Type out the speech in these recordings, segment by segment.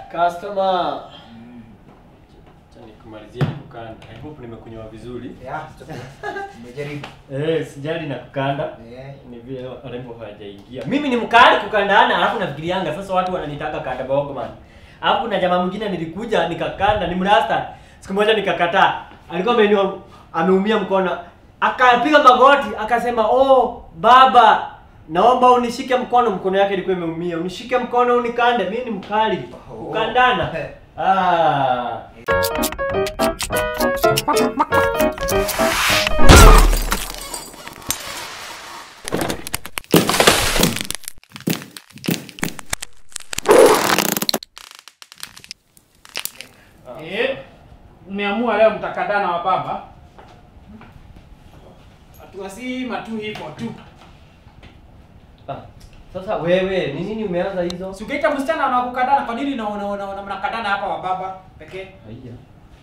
Customer. Acha nikumalizie kukanda. I hope nimekunywa vizuri. Yeah, umejaribu. Eh, sijali na kukanda. Eh. Ni vile warembo hawajaingia. Mimi ni mkali kukandana, alafu nafikirianga sasa watu wananitaka kanda bogo man. Alafu na jamaa mwingine nilikuja nikakanda, ni mrasta. Siku moja nikakataa. Alikuwa ameinua ameumia mkono. Akapiga magoti, akasema, "Oh, baba, naomba unishike mkono." Mkono yake ilikuwa imeumia. Unishike mkono unikande. Mimi ni mkali. Oh. Kukandana. Ah. Eh, mmeamua leo mtakadana wa baba. Hatuwasima tu hivyo tu. Ah. Sasa wewe, ni nini umeanza hizo? Si ukiita msichana anakukadana kwa nini na una, una, una mnakadana hapa wa baba pekee? Haya.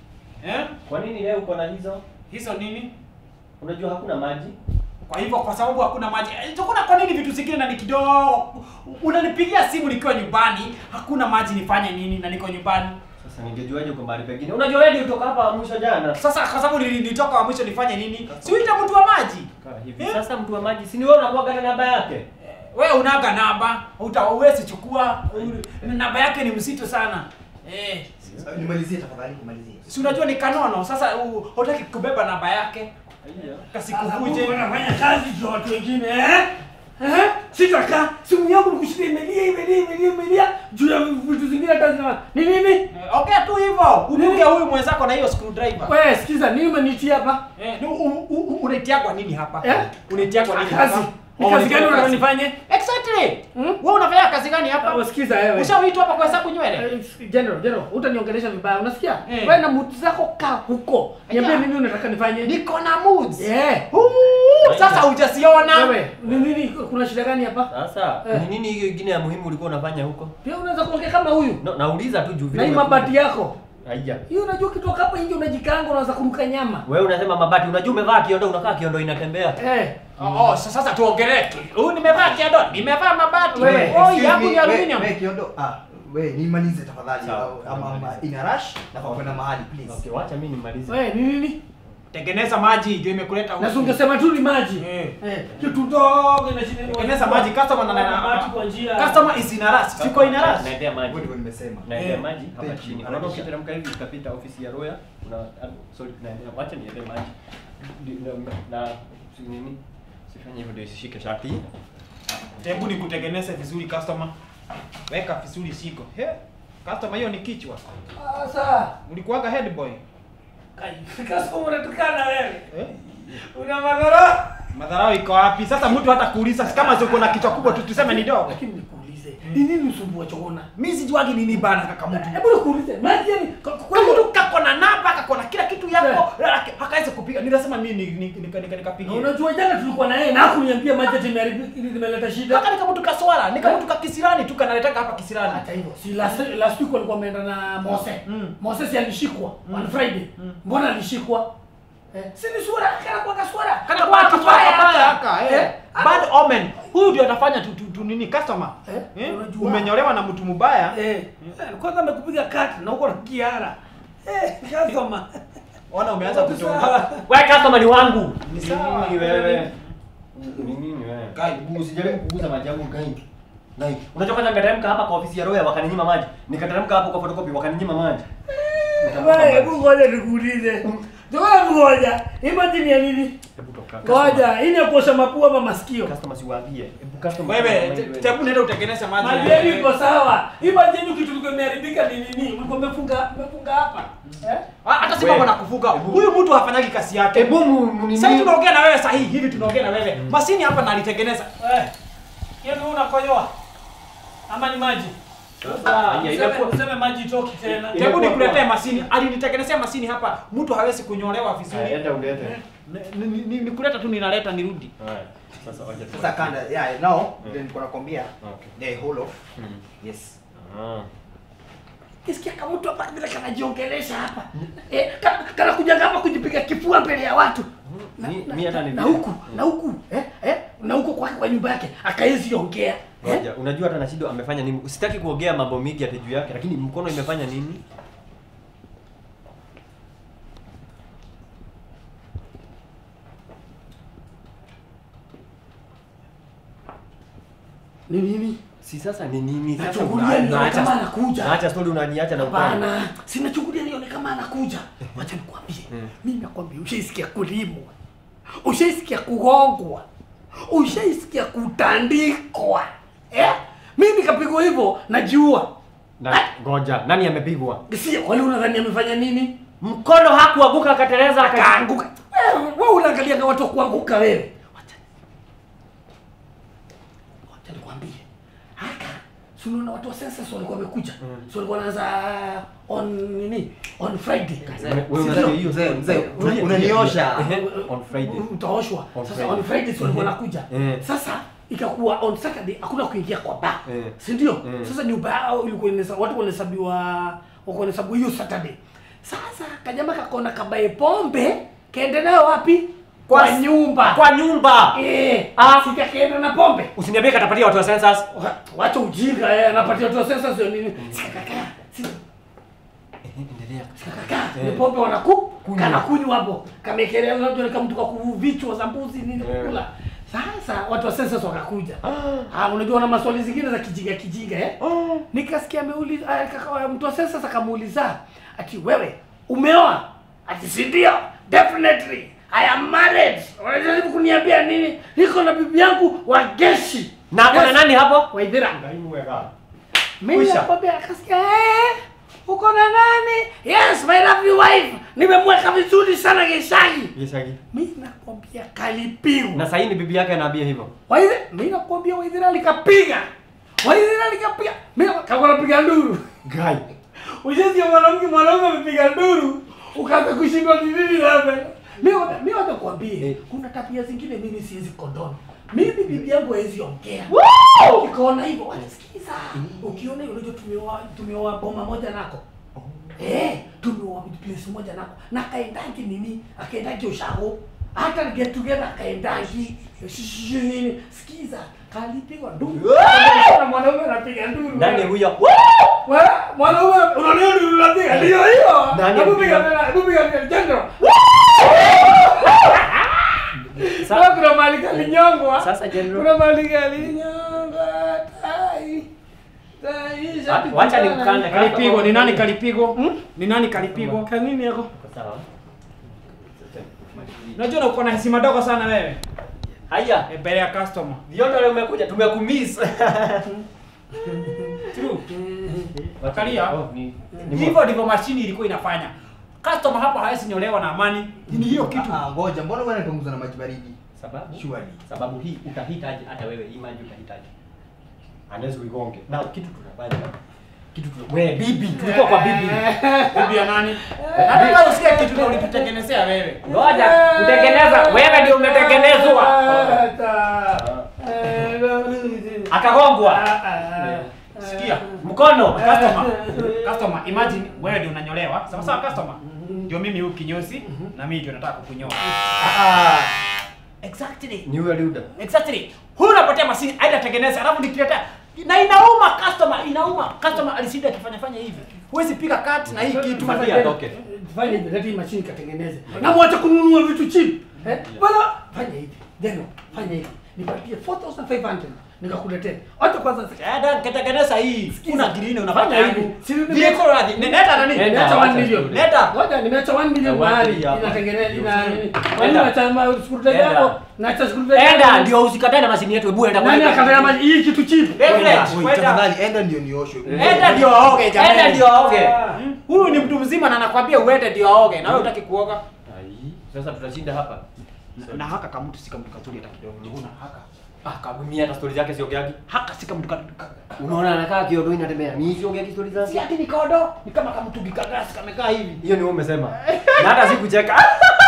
Eh? Kwa nini leo uko na hizo? Hizo nini? Unajua hakuna maji? Kwa hivyo kwa sababu hakuna maji. Eh, Tukuna kwa nini vitu zingine na ni kidogo? Unanipigia simu nikiwa nyumbani, hakuna maji nifanye nini na niko nyumbani? Sasa ningejuaje uko mahali pengine? Unajua wewe ndio utoka hapa mwisho jana. Sasa kwa sababu nili- nilitoka wa mwisho nifanye nini? Si uita mtu wa maji. Kaa hivi. Eh? Sasa mtu wa maji, si ni wewe unakuwa na namba yake? Wewe unaga namba, utawezi chukua. Namba yake ni mzito sana. Eh. Nimalizie tafadhali, nimalizie. Si unajua ni kanono. Sasa u- hutaki kubeba namba yake. Haya. Kasikuvuje. Unafanya kazi za watu wengine eh? Eh? Sitaka simu yangu nikushikia imelia imelia imelia imelia juu ya vitu zingine hata zina ni nini? Eh, Ongea tu hivyo. Upunge huyu mwenzako na hiyo screwdriver. Wewe sikiza, nini umenitia hapa? Eh, ni u- u- u- unaitiagwa nini hapa? Eh? Unaitiagwa nini Kazi. hapa? Ni Oh, kazi ni gani kazi. unataka nifanye? Exactly. Hmm? Wewe unafanya kazi gani hapa? Hapo sikiza wewe. Ushaitwa hapa kwa hesabu nywele? Eh, General, general, utaniongelesha vibaya. Unasikia? Eh. Wewe na muti zako kaa huko. Niambie Aya. nini unataka nifanye? Niko na moods. Eh. Huu, Sasa hujasiona. Wewe, ni nini kuna shida gani hapa? Sasa Eh. ni nini hiyo ingine ya muhimu ulikuwa unafanya huko? Pia unaweza kuongea kama huyu. No, nauliza tu juu Na hii mabati yako. Haya. Hiyo unajua ukitoka hapa nje unajikaanga unaweza kuruka nyama. Wewe unasema mabati, unajua umevaa kiondo, unakaa kiondo inatembea. Eh. Oh, oh, sa- sasa tuongelee. Huyu nimevaa kiado, nimevaa mabati. Wewe, Oh, excuse yangu me, ni we- aluminium. we, Kiondo, ah, we, nimalize tafadhali. Sawa, au- ama- ama nimalize. ina rush, nafaa kwenda mahali, please. Okay, wacha mimi nimalize. Wewe ni nini? Tengeneza maji ndio imekuleta Na huku. ungesema tu ni maji. Eh. Eh. Kitu dogo na shida. Tengeneza maji, customer na- na- na- maji kwa njia. Customer is in a rush. Siko in a rush. Naendea maji. Hivyo ndivyo nimesema. Naendea Eh, maji hapa thank you. chini. Unaona ukiteremka hivi utapita ofisi ya Roya. Una ah, sorry, naendea. Wacha niendee maji. Di- na- Na si nini? Sifanye hivyo ndio isishike shati. Hebu nikutengeneze vizuri customer. Weka vizuri siko. He. Customer hiyo ni kichwa. Sasa. Ulikuwaga head boy. Kai, kasa unatukana wewe. Eh? Una madhara. Madharau iko wapi? Sasa mtu hata kuuliza kama uko na kichwa kubwa tu tuseme ni dogo. Lakini nikuulize. Ni nini usumbua choona? Mimi sijuagi nini bana kaka mtu. Hebu nikuulize. Maji yani kwa Kwa kweli mtu kako na namba, kako na kila kitu yako, hakaweza kupiga. Ninasema mimi ni- ni- nika- nika- nikapigia. Unajua jana tulikuwa na yeye na hakuniambia maji ati imeharibika imeleta shida. Kaka nika mtu kaswala, nika mtu kakisirani tu kanaletaka hapa kisirani. Hata hivyo, si last last week walikuwa wameenda na Mose. Mm. Mose si alishikwa on Friday. Mbona alishikwa? Eh, si ni swara kana kwa kaswara. Kana kwa kibaya haka, eh. Bad omen. Huyu ndio anafanya tu, tu, tu nini customer. Eh, Eh? unajua. Umenyolewa na mtu mbaya. Eh, eh, kwanza amekupiga kati na uko na kiara. Eh, kasoma. Ona umeanza kutoka. Sawa. Wewe customer ni wangu. Ni Ni sawa. nini wewe? Ni nini wewe? Kai, Usijaribu kuguza maji yangu kai. Kai. Unajua kwanza nikateremka hapa kwa ofisi ya Roya wakaninyima maji. Nikateremka hapo kwa photocopy wakaninyima maji. Nikamwaga Wewe maji. hebu ngoja nikuulize. Ngoja ngoja. Imagine ya nini? Hebu toka. Ngoja, hii ni ya kuosha mapua ama masikio. Customer siwaambie. Hebu customer. wewe te- tebu nenda utengeneze maji. Maji yenu iko sawa. Imagine kitu kilikuwa imeharibika ni nini? Mlikuwa mmefunga mmefunga hapa. Eh? Ah, Hata si Wewe. mambo na kuvuga. Hebu. Huyu mtu hafanyagi kazi yake. Hebu mu- nini? Sasa tunaongea na wewe sahihi, hivi tunaongea na wewe. Masini hapa na alitengeneza. Eh. Yeye unakojoa. Ama ni maji? Sasa, haya, Useme- inakuwa- Useme maji itoki tena. Ile- Hebu nikuletee masini. Alinitengenezea masini hapa. Mtu hawezi kunyolewa Haya, vizuri. enda ulete. Ni- ni- ni- Nikuleta tu ninaleta nirudi. Haya. Sasa wacha tu- Sasa kanda, yeah, now, Mm. ndio nilikuwa nakwambia, Okay. the whole of, Mm. yes. Ah. Kisikia kama mtu hapa vile kanajiongelesha hapa. Eh, kana, kana kuja hapa kujipiga kifua mbele ya watu. Na, Mi- na, mi hata ni na vile. huku, na huku, eh, eh, na huku kwa kwa nyumba yake akaezi ongea. Ngoja, unajua hata Nashido amefanya nini? Usitaki kuongea mambo mingi ati juu yake, lakini mkono imefanya nini? Ni nini? Si sasa ni nini? Sasa Nachungulia una- nione unaacha- kama anakuja. Unaacha story unaniacha na upande. Hapana, sinachungulia nione kama anakuja. Wacha nikwambie. Mm. Mimi nakwambia ushaisikia kulimwa. Ushaisikia kugongwa. Ushaisikia kutandikwa. Eh? Mimi nikapigwa hivyo najiua. Na ngoja, nani amepigwa? Si wale unadhani amefanya nini? Mkono hakuanguka akateleza aka Akaanguka. Wewe wewe unaangalia kama watu wa kuanguka wewe. Wacha. Wacha nikwambie. Haka si unaona watu wa census walikuwa wamekuja. Mm. Si walikuwa wanaanza on nini? On Friday. Wewe Mzee, unasikia hiyo? mzee, mzee, Tulia, unaniosha. tulia. Ehe, On Friday. Utaoshwa. On Sasa Friday. on Friday si walikuwa wanakuja. Eh. Sasa ikakuwa on Saturday hakuna kuingia kwa bar. Eh. Si ndio? Eh. Sasa ni bar ilikuwa inesa watu wanahesabiwa wako wanahesabu hiyo Saturday. Sasa kajama kakona kabaye pombe kaenda nayo wapi? Kwa, Kwa- nyumba. Kwa nyumba. Eh, Ah. sika kaenda na pombe. Usiniambie katapatia watu wa census. Wa- Wacha ujinga eh, anapatia watu wa sasa sio nini? Sika kaka. Sika Endelea. kaka. Ni Eh. pombe wanaku Kunywa. kana kunywa hapo. Kamekelea unajua kama mtu kakuvichwa za mbuzi nini Eh. kula. Sasa watu wa census wakakuja. Ah, unajua wana maswali zingine za kijinga kijinga eh? Nikasikia ameuliza ah, kaka mtu wa census akamuuliza ati wewe umeoa? Ati si ndio? Definitely. I am married. Unajaribu kuniambia nini? Niko na bibi yangu wa geshi. Na kuna Yes. nani hapo? Waithira. Kwisha. Mimi nakwambia akasikia eh, uko na nani? Yes, my lovely wife. Nimemweka vizuri sana Geshagi. Gishagi. Mimi nakwambia kalipigwa. Na sasa hii ni bibi yake anaambia hivyo. Waithira, mimi nakwambia Waithira likapiga. Waithira likapiga. Mimi kama napiga nduru. Guy. Ujenzi wa mwanamke mwanaume amepiga nduru. Ukaanza kushindwa ni nini labda. Mimi mimi wacha kuambie, Eh. kuna tabia zingine mimi siwezi kondona. Mimi bibi yangu hawezi ongea. Ukiona hivyo, wacha sikiza. Ukiona hivyo unajua tumeoa tumeoa boma moja nako. Eh, tumeoa place moja nako. Na kaendangi nini? Akaendangi ushago. Hata get together akaendangi. Shishi nini? Sikiza. Kalipigwa nduru. Na mwanaume anapiga nduru. Nani huyo? Wewe mwanaume unalia nduru unapiga. Ndio hiyo. Nani Hebu anapiga? piga tena, hebu piga tena. General. Sa- Sasa kuna mali kalinyongwa. Sasa General. Kuna mali kalinyongwa. Tai. Tai. Wa- Wacha nimkande. Kalipigwa ni nani kalipigwa? Hmm? Ni nani kalipigwa? Kanini yako? Sawa. Unajua uko na heshima dogo sana wewe. Haya. Eh, Mbele ya customer. Vyote leo umekuja tumekumiss. True. Wakalia. Oh, ni ni Hivyo ndivyo mashini ilikuwa inafanya. Customer hapa hawezi nyolewa na amani. Ni hiyo kitu. Ah, ngoja, mbona wewe unatonguza na maji baridi? sababu Surely. sababu hii utahitaji hata wewe hii maji utahitaji. Unless uigonge. Na kitu tunafanya. Kitu tuna wewe bibi, tulikuwa kwa bibi. Bibi ya nani? Nataka usikie kitu na ulitutengenezea wewe. Ngoja, kutengeneza wewe ndio umetengenezwa. Akagongwa. Sikia. Mkono. Customer. Customer, imagine wewe ndio unanyolewa. Sawa sawa customer. Ndio mimi huyu kinyozi na mimi ndio nataka kukunyoa. Exactly. Ni huyo Liuda. Exactly. Huyu unapotea mashini aida tengeneza alafu nikiletea na inauma customer, inauma. Customer alishinda akifanya fanya hivi. Huwezi piga cut na hii kitu. Fanya atoke. Fanya hivi, leta hii mashine katengeneze. Na mwache kununua vitu cheap. Eh? Bwana, fanya hivi. Deno, fanya hivi. Nipatie 4500 nikakuletea. Acha kwanza Ada katengeneza hii. Kuna green unapata Fanya hivi. yangu. Si nime- Vehicle radhi. Nenda nani? Nenda. Nimeacha 1 wacha million. studio. Leta. Ngoja nimeacha 1 million Eh, wacha mahali hii hapa. inatengeneza ina nini. Enda. Kwani unaacha ma- screwdriver Enda. yako? Naacha screwdriver. Enda yako. ndio usikatae na mashini yetu. Hebu enda kwa Nani akataka maji hii kitu cheap? Beverage, Oi, kwenda. tafadhali, enda ndio nioshwe. Enda ndio aoge jamani. Enda ndio aoge. Huyu ni mtu mzima na anakwambia uende ndio aoge na wewe hutaki kuoga. Ai, sasa tutashinda hapa. Na haka kama mtu si kama mtu kazuri hata kidogo. Una haka. Ah, kabumia hata story zake siongeagi. Haka si kama mtu ka- ka- Unaona anakaa kiodo inatembea. Mimi siongeagi story Si zake. ati ni kodo, ni kama kama mtu gikagasi kamekaa hivi. Hiyo ni wewe umesema. Na hata sikucheka.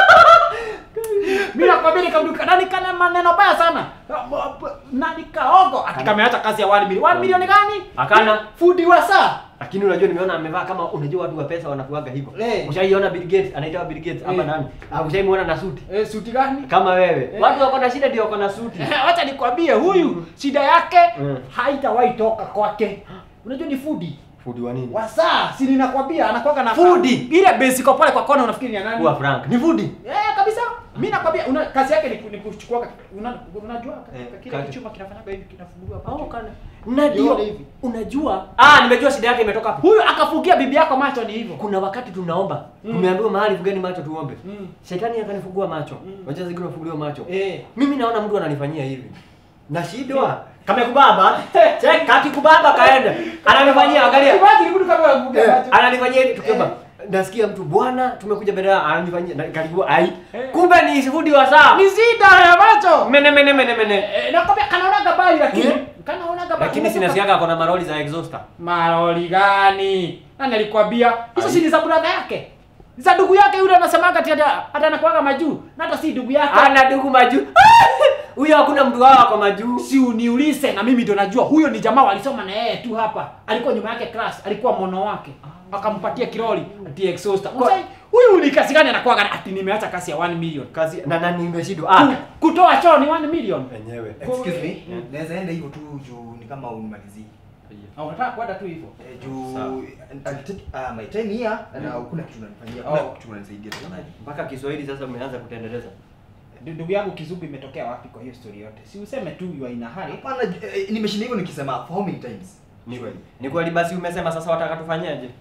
Mimi nakwambia ni kama nani kana maneno baya sana. Nani kaogo ati kameacha kazi ya 1 milioni. 1 milioni gani? Akana. Fundi wa saa. Lakini unajua nimeona amevaa kama unajua watu wa pesa wanakuaga hivyo. Eh. Ushaiona Bill Gates, anaitwa Bill Gates ama Eh. nani? Ah, ushaimuona na suti. Eh, suti gani? Kama wewe. Eh. Watu wako na shida ndio wako na suti. Eh, Wacha nikwambie huyu shida yake Mm. haitawahi toka kwake. Unajua ni fudi. Fundi wa nini? Wasaa, si ninakwambia anakuwa na Fudi. Ile basic pale kwa kona unafikiri ni ya nani? Kuwa Frank. Ni fundi. Eh, kabisa. Mimi nakwambia una kazi yake ni, ku- ni kuchukua ka- una, unajua Eh, kile kati. kichuma kinafanyaga hivi kinafunguliwa hapa. Oh, juu. kana. Ndio. Yote hivi. Unajua? Ah, nimejua shida yake imetoka hapo. Huyu akafugia bibi yako macho ni hivyo. Kuna wakati tunaomba, Mm. tumeambiwa mahali fugeni macho tuombe. Mm. Shetani akanifungua macho. Mm. Unajua zingine unafunguliwa macho. Eh. Mimi naona mtu ananifanyia hivi. Nashindwa. Kama kubaba, check kati kubaba kaenda. Ananifanyia angalia. Imagine mtu kama anafugia Eh, macho. ananifanyia hivi tukiomba. Nasikia mtu bwana, tumekuja mbele yao ananifanyia na karibu ai. Eh. Kumbe ni fundi wa saa. Ni shida ya macho. Mene mene mene mene. Eh, nakwambia kanaonaga bali lakini Eh? kanaonaga bali. Lakini sinasikiaga ako na maroli za exhauster. Maroli gani? Nani alikwambia? Hizo si ni za brother yake. Za ndugu yake yule anasemaga ati hata hata anakuwaga majuu. Na hata si ndugu yake. Ana dugu majuu. Huyo hakuna mtu wao kwa majuu. si uniulize na mimi ndo najua huyo ni jamaa walisoma na yeye tu hapa alikuwa nyuma yake class alikuwa mono wake akampatia kiroli ati exhauster Kwa- Mzee, huyu ni kazi gani anakuwa ati nimeacha kasi ya 1 million Kazi na nani nimeshindwa. Ku- Ah. kutoa choo ni 1 million Wenyewe. Excuse me. Mm. Naweza enda hivyo tu juu ni kama unimalizie. au unataka kwenda tu hivyo Eh, juu Sawa. I'll take uh, my time here na kuna kitu unanifanyia. Kuna Oh. kitu unanisaidia tafadhali. Mpaka Kiswahili sasa umeanza kutendeleza. Ndu- ndugu yangu kizugu imetokea wapi kwa hiyo story yote si useme tu you are in a hurry Hapana, eh, nimeshinda hivyo nikisema for how many times? Ni Surely. Ni kweli basi umesema sasa wataka tufanyeje?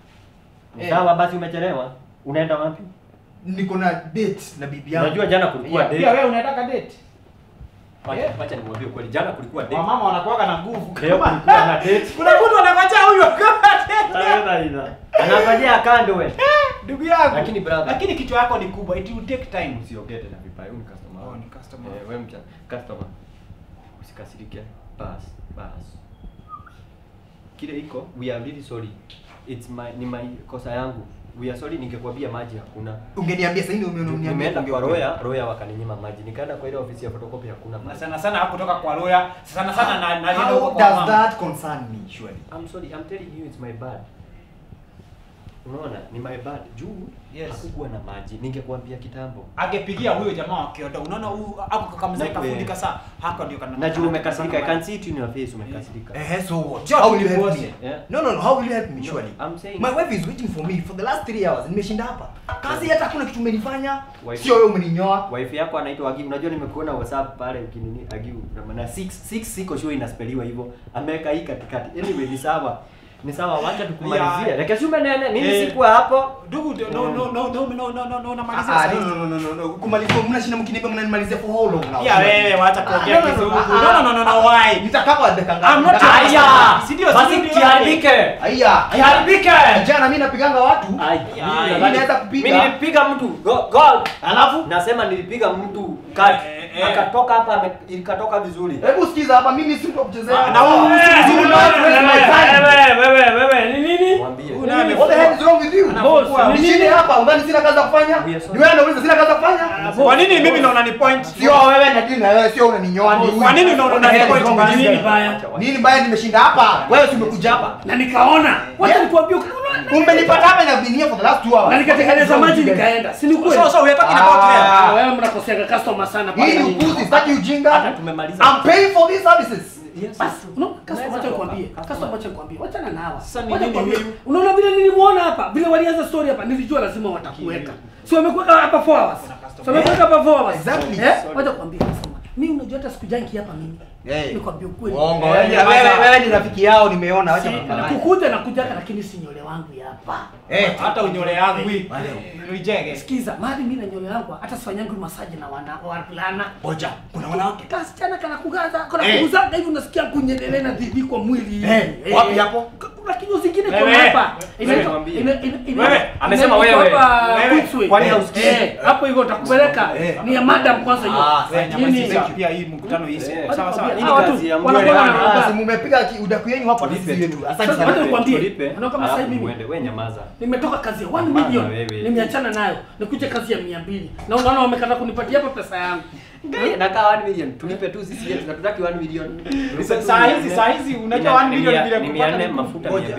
Ni Eh. Sawa basi umechelewa. Unaenda wapi? Niko na date na bibi yangu. Unajua jana kulikuwa pia date. wewe unataka date Wacha Eh. wacha nimwambie kweli jana kulikuwa date. wamama wanakuwaga na nguvu Leo kulikuwa na date. kuna mtu anangojea huyu kama date Anafanyia kando wewe. ndugu yangu Lakini brother. lakini kichwa yako ni kubwa it will take time Usiongee tena vibaya. Huyu ni customer. Oh, ni customer. Eh, wewe mcha customer. Usikasirike. Bas, bas. Kile iko, we are really sorry. It's my ni my kosa yangu. We are sorry ningekwambia maji hakuna. Ungeniambia sasa hivi umeniambia. Nimeenda kwa Roya, Roya wakaninyima maji. Nikaenda kwa ile ofisi ya photocopy hakuna na maji. sana sana hakutoka kwa lawyer sana sana na nalienda How huko kwa does mama that concern me surely? I'm sorry, I'm telling you it's my bad. Unaona, ni my bad. Juu Yes. hakukuwa na maji. Ningekwambia kitambo. angepigia huyo jamaa wa kiodo unaona huyu hapo kama mzee Na- kafundika saa hako ndio kana Na juu umekasirika, I can see it in your face umekasirika. Eh, so what? Just How will you help divorce me? it. Yeah. No, no, no. How will you help me No, surely? I'm saying- My wife is waiting for me for the last 3 hours. Nimeshinda hapa. Kazi hata hakuna kitu umenifanya. Wife- Sio wewe umeninyoa. Wife yako anaitwa Agi. Unajua nimekuona WhatsApp pale ukinini Agi na 6 6 siko sure inaspeliwa hivyo. Ameweka hii katikati. Anyway ni sawa. Ni sawa, wacha tukumalizie. Yeah. Lakini si umenene, mimi Eh. sikuwa hapo. ndugu ndio- no no no no no no no no namalizia Ah, sasa no, no, no, no, no, no. Kumalizia mnashinda mkiniambia mnanimalizia for how long now? ya wewe wacha Ah, kuongea no, no, no, kizungu ah, no no no no no why Nitakaa kwa dakika ngapi? I'm not Nitakaa- your- Aya! Si ndio, Basi si ndio kiharibike. Aya. Kiharibike. Jana mimi napiganga watu. Ai, Ai, mimi ai. nadhani- Naweza kupiga. Mimi nilipiga mtu. Go, go. Alafu Nasema nilipiga mtu kati. Eh, eh. Akatoka hapa ame- ikatoka vizuri. hebu sikiza hapa mimi si mtu wa kuchezea. na huyu si vizuri no, no, no, no, Mwambie. Huyu naye What the hell is wrong with you? Anafungua. Boss, nishinde hapa, udhani sina kazi ya kufanya? We are sorry. Ni wewe unauliza sina kazi ya kufanya? kwa nini mimi ndo unani point Sio wewe na dini na wewe sio unaninyoa ni huyu. Kwa nini unaona What the hell is point wrong with baya? you? Nini baya? Wacha, wacha. Nini baya nimeshinda hapa? Wewe si umekuja hapa. na nikaona wacha Yeah. nikuambie ukaona Umenipata hapa na been here for the last 2 hours. na nikatengeneza maji nikaenda si ni kweli so so we are talking about Ah. them Ah, wewe mnakoseanga customer sana Hii ni pale. upuzi, sitaki ujinga. Hata tumemaliza. I'm paying for these services. Yes, Basi, yes. unaona customer Unaweza wacha toka. nikwambie. Customer. Customer wacha nikwambie. Wachana na hawa. Sasa ni Wacha nini nikwambie. huyu? Unaona vile nilimuona hapa, vile walianza story hapa, nilijua lazima watakuweka. Si wamekuweka hapa 4 hours. Si wamekuweka hapa 4 hours. Exactly. Eh? Wacha nikwambie customer. Mimi unajua hata sikujangi hapa mimi. Hey. Nikwambie ukweli. Uongo. Eh, Wewe jamaa. wewe- wewe ni rafiki yao nimeona, wacha Si- kufanya. Kukuja na kujaka lakini si nyole wangu ya hapa. Eh, hata unyole yangu hii Wale. rijege Sikiza, mahali mimi na nyole yangu hata sifanyangi masaji na wana wavulana. Ngoja, kuna wanawake. Kasichana kana kugaza, kana Eh. kuguzaga hivi unasikia kunyendelea na dhidi kwa mwili hivi. Eh, wapi hapo? Kuna kinyo zingine kwa Wewe, hapa. wewe Inaitwa- mwambie. ina- ina- ina- Wewe, amesema inaitwa wewe. hapa Wewe, Queensway. kwani Eh, hausikii? eh, hapo hivyo utakupeleka Eh. ni ya madam kwanza hiyo. Ah, Wewe Nini? nyamazisha pia hii mkutano hii Eh. sawa sawa Wacha Hii ni ni Hawa tu, kazi ya wanakuwa mwele. na- Ah, si mumepiga ki- udaku yenu hapa Tulipe sisi yetu. tu. Asante Sasa sana. wacha nikwambie. Tulipe, Unaona kama alafu sasa hivi muende. Wewe nyamaza. nimetoka kazi ya 1 Hapana, million wewe. nimeachana nayo nikuje kazi ya 200 na unaona wamekata kunipatia hapa pesa yangu Ngai, nakaa 1 million. Tulipe tu sisi yetu. Tunataka 1 million. Tulipe tu saa mia hizi nne. saa hizi unajua Ina- 1 million ni mia- vile ni kupata mia nne ni mafuta Ngoja, mia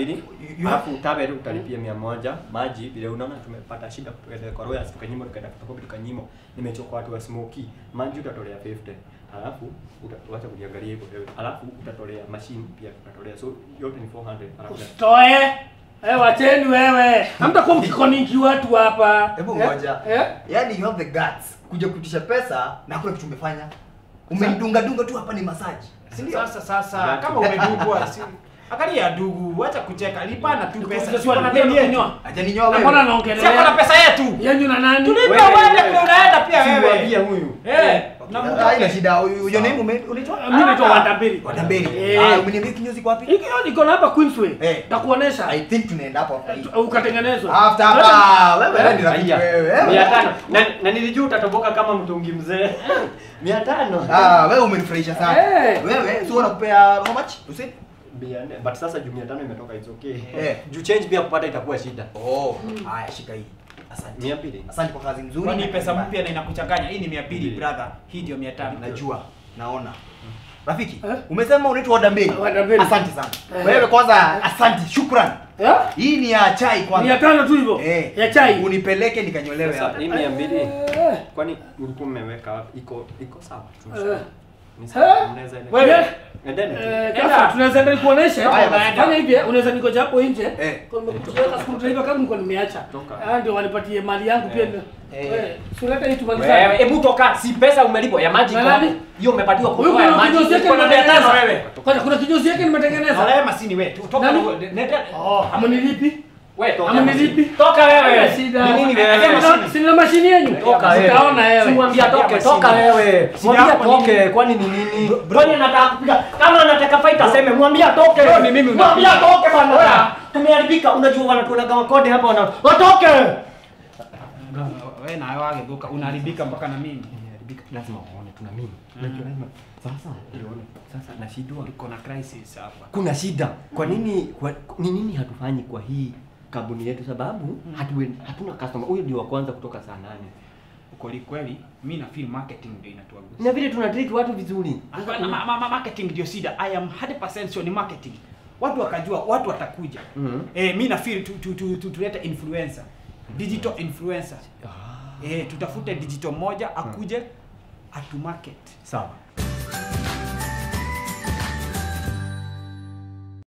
mbili you alafu tabel utalipia mia moja maji vile unaona tumepata shida tuende kwa Royals tukanyimo tukaenda photocopy tukanyimo nimechoka watu wa smoky maji utatolea 50 alafu uta- wacha kujiangalia hivyo wewe alafu utatolea machine pia utatolea so yote ni 400 alafu Usitoe. Eh, wacheni wewe. Hamtakuwa mkikoniki watu hapa. Hebu Eh, ngoja. Eh? Yaani you have the guts kuja kuitisha pesa na hakuna kitu umefanya. Umenidunga dunga tu hapa ni massage. Si ndio? Sasa sasa Exactly. kama umedugwa si angalia dugu, acha kucheka, lipana tu pesa. Sasa Si uko na wewe deni yetu. unanyoa. Hajaninyoa Na mbona wewe. Si uko na anaongelea? pesa yetu. Yenyu na nani? Tulipa Wewe, wewe wewe. ndio unaenda pia Simwambie wewe. huyu Eh, na Ah, mtu Haina shida. Your name ume unaitwa? Mimi naitwa Wandambiri. Wadamberi. Eh. Ah, umeniambia kinyozi kwa wapi? Hiki niko na hapa Queensway. Eh. Takuonesha. I think tunaenda hapo after hii. Ukatengenezwa. After hapa. Wewe ni rafiki Aya, wewe. mia tano na, na nilijua utatoboka kama mtungi mzee mia tano Ah, wewe umenifurahisha sana. Eh. Wewe sio unakupea how much? Usi? Mia nne. but sasa juu mia tano imetoka it's okay Eh. juu change pia kupata itakuwa shida Oh, haya shika hii. Asante. mia mbili Asante kwa kazi nzuri. Kwani na pesa kazi mbaya. mpya na inakuchanganya. Hii ni 200 Mbili. brother. Hii ndio 500. Najua. Naona. Rafiki, Eh? umesema unaitwa Wadamberi. Wadamberi. Asante sana. Eh. Wewe kwanza asante, shukrani. Eh? Hii ni ya chai kwanza. Mia tano tu hivyo. Eh. Ya chai. Unipeleke nikanyolewe Sasa, hapa. hii mia mbili Eh. kwani ulikuwa mmeweka wapi? iko iko sawa Eh. Ni sawa, Eh. mnaweza enda. Wewe. Endeni tu. Eh, Enda. Kasa, tunaweza enda nikuoneshe. Haya, basi. Fanya hivi, eh, unaweza nikoja hapo nje. Eh. Kwa nimekuweka screwdriver kama nilikuwa nimeacha. Toka. Ah, ndio wanipatie mali yangu pia. Eh. Eh. Eh, suleta hii tumalize. Wewe, hebu toka, si pesa umelipwa ya maji Na iko hapo. nani? Hiyo umepatiwa Huyu kutoa ya kuna maji. kinyozi yake Uko na mia tano nimetengeneza. wewe. Kwanza kuna kinyozi yake nimetengeneza. Salama si ni wewe. Toka Nani? na- nenda. Oh, amunilipi? Wewe toka. Amunilipi? Toka wewe. Haina shida. Ni nini wewe? Sema Sina- Sina mashini yenu. Toka wewe. Utaona wewe. Simwambia toke, Sina toka mashini. wewe. Sina Mwambia hapo toke, nini? kwani ni nini? Kwani anataka kupiga? Kama anataka fight aseme, mwambia toke. Bro, ni mimi unapiga. Mwambia toke bwana. Tumeharibika, unajua wanatuonaga makode hapa wana. Watoke. Wewe na wewe geuka unaharibika mpaka na mimi. Tumeharibika, lazima waone tuna mimi. Unajua lazima. Sasa, uliona. Sasa nashindwa. Tuko na crisis hapa. kuna shida kwa nini kwa, ni nini hatufanyi kwa hii kampuni yetu sababu hatu, hatuna customer huyu ndio wa kwanza kutoka saa nane Kweli kweli, mimi na feel marketing ndio inatuagusa. na vile tuna treat watu vizuri Hapana, ma, ma, ma, marketing ndio shida. I am 100% sure ni marketing. Watu wakajua, watu watakuja. Mhm. Eh, mimi na feel tu, tu, tu, tu, tulete influencer. Digital influencer. Eh, tutafute digital moja akuje atu market. sawa